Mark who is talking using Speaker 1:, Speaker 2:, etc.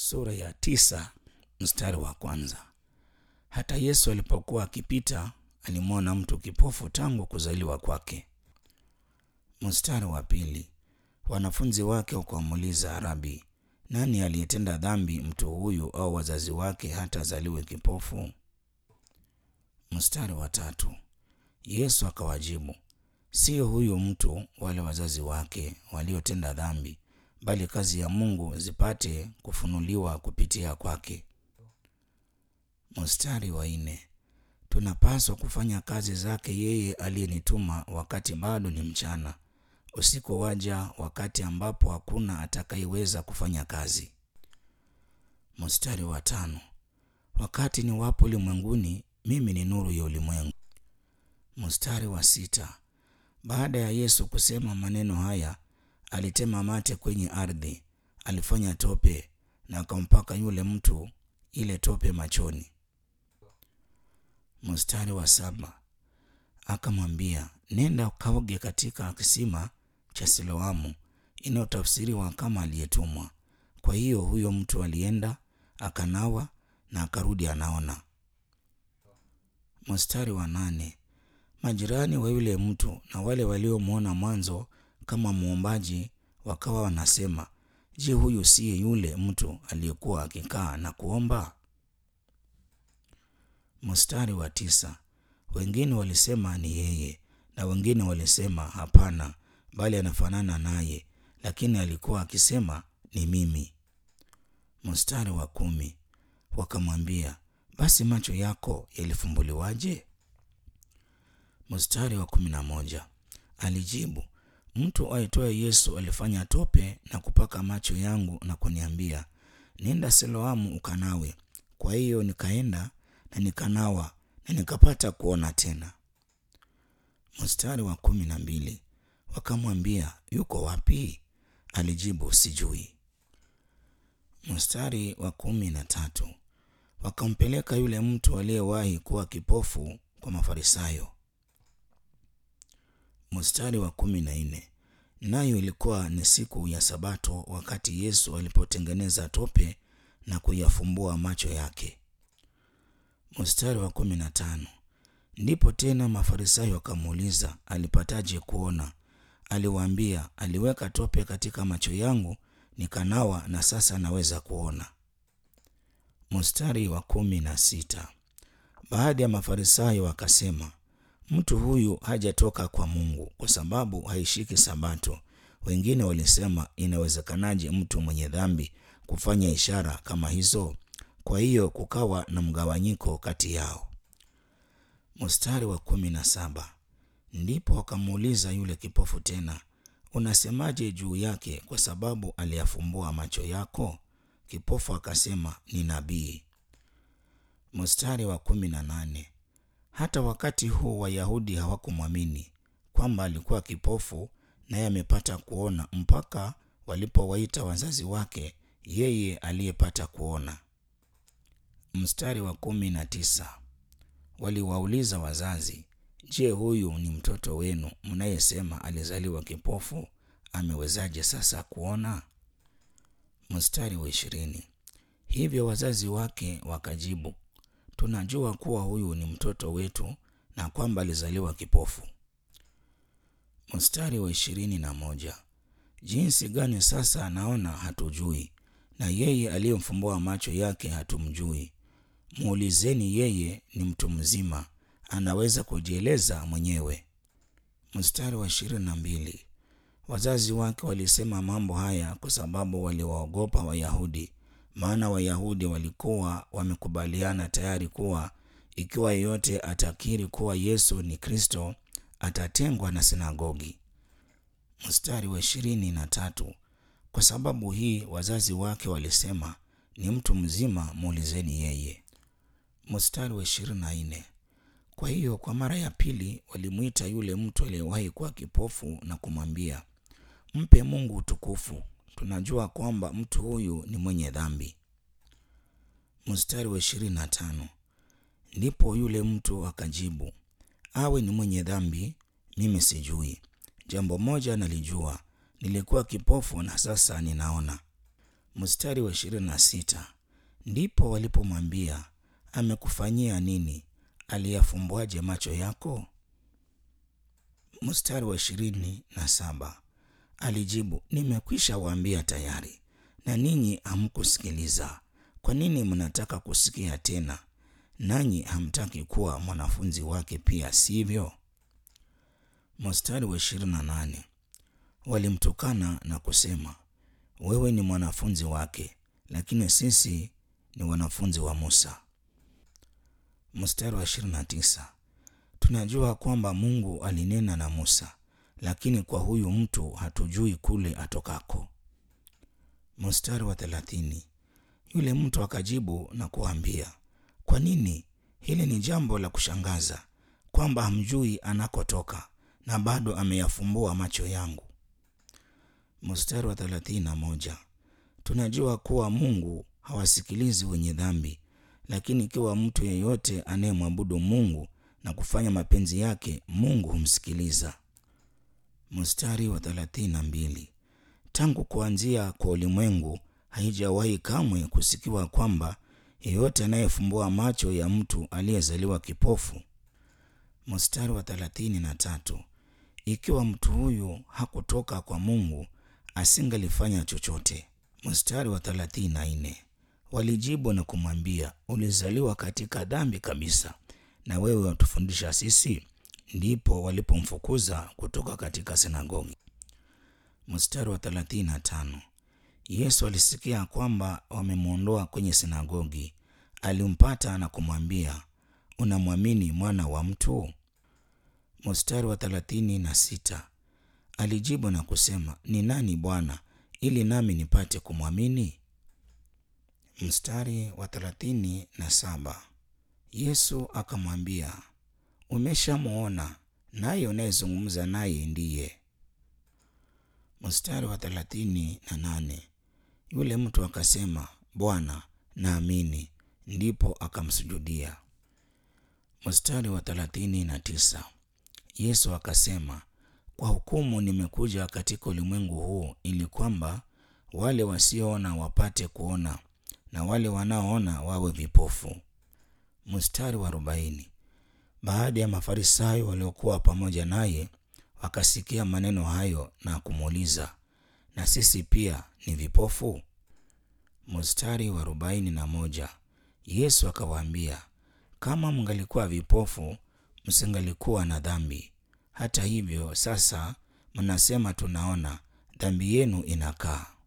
Speaker 1: sura ya tisa mstari wa kwanza. Hata Yesu alipokuwa akipita alimwona mtu kipofu tangu kuzaliwa kwake. Mstari wa pili, wanafunzi wake wakamuuliza, Rabi, nani aliyetenda dhambi, mtu huyu au wazazi wake, hata azaliwe kipofu? Mstari wa tatu, Yesu akawajibu, sio huyu mtu wale wazazi wake waliotenda dhambi, bali kazi ya Mungu zipate kufunuliwa kupitia kwake. Mstari wa nne, tunapaswa kufanya kazi zake yeye aliyenituma wakati bado ni mchana. Usiku waja wakati ambapo hakuna atakayeweza kufanya kazi. Mstari wa tano, wakati ni wapo ulimwenguni, mimi ni nuru ya ulimwengu. Mstari wa sita, baada ya Yesu kusema maneno haya, alitema mate kwenye ardhi, alifanya tope na akampaka yule mtu ile tope machoni. Mstari wa saba, akamwambia nenda ukaoge katika kisima cha Siloamu, inayotafsiriwa kama aliyetumwa. Kwa hiyo huyo mtu alienda akanawa na akarudi anaona. Mstari wa nane, majirani wa yule mtu na wale waliomwona mwanzo kama muombaji wakawa wanasema, je, huyu siye yule mtu aliyekuwa akikaa na kuomba? Mstari wa tisa, wengine walisema ni yeye, na wengine walisema hapana, bali anafanana naye, lakini alikuwa akisema ni mimi. Mstari wa kumi, wakamwambia basi macho yako yalifumbuliwaje? Mstari wa kumi na moja, alijibu mtu aitwaye Yesu alifanya tope na kupaka macho yangu na kuniambia, nenda Siloamu ukanawe. Kwa hiyo nikaenda na nikanawa na nikapata kuona tena. Mstari wa kumi na mbili, wakamwambia yuko wapi? Alijibu sijui. Mstari wa kumi na tatu, wakampeleka yule mtu aliyewahi kuwa kipofu kwa Mafarisayo. Mstari wa kumi na nne, nayo ilikuwa ni siku ya Sabato, wakati Yesu alipotengeneza tope na kuyafumbua macho yake. Mstari wa kumi na tano, ndipo tena Mafarisayo wakamuuliza alipataje kuona? Aliwaambia, aliweka tope katika macho yangu nikanawa, na sasa naweza kuona. Mstari wa kumi na sita, baadhi ya Mafarisayo wakasema mtu huyu hajatoka kwa Mungu kwa sababu haishiki Sabato. Wengine walisema inawezekanaje mtu mwenye dhambi kufanya ishara kama hizo? Kwa hiyo kukawa na mgawanyiko kati yao. Mstari wa kumi na saba ndipo wakamuuliza yule kipofu tena, unasemaje juu yake kwa sababu aliyafumbua macho yako? Kipofu akasema ni nabii. Mstari wa kumi na nane hata wakati huu Wayahudi hawakumwamini kwamba alikuwa kipofu naye amepata kuona, mpaka walipowaita wazazi wake yeye aliyepata kuona. Mstari wa kumi na tisa waliwauliza wazazi, je, huyu ni mtoto wenu mnayesema alizaliwa kipofu? Amewezaje sasa kuona? Mstari wa ishirini hivyo wazazi wake wakajibu tunajua kuwa huyu ni mtoto wetu na kwamba alizaliwa kipofu. Mstari wa ishirini na moja jinsi gani sasa anaona hatujui, na yeye aliyemfumbua macho yake hatumjui. Muulizeni yeye, ni mtu mzima, anaweza kujieleza mwenyewe. Mstari wa ishirini na mbili wazazi wake walisema mambo haya kwa sababu waliwaogopa Wayahudi maana Wayahudi walikuwa wamekubaliana tayari kuwa ikiwa yeyote atakiri kuwa Yesu ni Kristo atatengwa na sinagogi. Mstari wa ishirini na tatu kwa sababu hii wazazi wake walisema ni mtu mzima, muulizeni yeye. Mstari wa ishirini na nne kwa hiyo kwa mara ya pili walimwita yule mtu aliyewahi kuwa kipofu na kumwambia, mpe Mungu utukufu tunajua kwamba mtu huyu ni mwenye dhambi. Mstari wa ishirini na tano ndipo yule mtu akajibu, awe ni mwenye dhambi, mimi sijui. Jambo moja nalijua, nilikuwa kipofu na sasa ninaona. Mstari wa ishirini na sita ndipo walipomwambia amekufanyia nini? Aliyafumbwaje macho yako? Mstari wa ishirini na saba alijibu, nimekwisha waambia tayari, na ninyi hamkusikiliza. Kwa nini mnataka kusikia tena? Nanyi hamtaki kuwa mwanafunzi wake pia, sivyo? Mstari wa ishirini na nane walimtukana na kusema, wewe ni mwanafunzi wake, lakini sisi ni wanafunzi wa Musa. Mstari wa ishirini na tisa tunajua kwamba Mungu alinena na Musa, lakini kwa huyu mtu hatujui kule atokako. Mstari wa thelathini yule mtu akajibu na kuambia, kwa nini? Hili ni jambo la kushangaza kwamba hamjui anakotoka na bado ameyafumbua macho yangu. Mstari wa thelathini na moja tunajua kuwa Mungu hawasikilizi wenye dhambi, lakini ikiwa mtu yeyote anayemwabudu Mungu na kufanya mapenzi yake, Mungu humsikiliza. Mstari wa thelathini na mbili tangu kuanzia kwa ulimwengu haijawahi kamwe kusikiwa kwamba yeyote anayefumbua macho ya mtu aliyezaliwa kipofu. Mstari wa thelathini na tatu ikiwa mtu huyu hakutoka kwa Mungu asingalifanya chochote. Mstari wa thelathini na nne walijibu na kumwambia, ulizaliwa katika dhambi kabisa, na wewe watufundisha sisi? Ndipo walipomfukuza kutoka katika sinagogi. Mstari wa thelathini na tano Yesu alisikia kwamba wamemwondoa kwenye sinagogi, alimpata na kumwambia, unamwamini mwana wa mtu? Mstari wa thelathini na sita alijibu na kusema, ni nani Bwana, ili nami nipate kumwamini? Mstari wa thelathini na saba Yesu akamwambia, umeshamwona, naye unayezungumza naye ndiye. Mstari wa thelathini na nane yule mtu akasema, Bwana, naamini. Ndipo akamsujudia. Mstari wa thelathini na tisa Yesu akasema, kwa hukumu nimekuja katika ulimwengu huu, ili kwamba wale wasioona wapate kuona na wale wanaoona wawe vipofu. Mstari wa arobaini baada ya Mafarisayo waliokuwa pamoja naye wakasikia maneno hayo na kumuuliza, na sisi pia ni vipofu? Mstari wa arobaini na moja Yesu akawaambia, kama mngalikuwa vipofu msingalikuwa na dhambi. Hata hivyo sasa mnasema tunaona, dhambi yenu inakaa.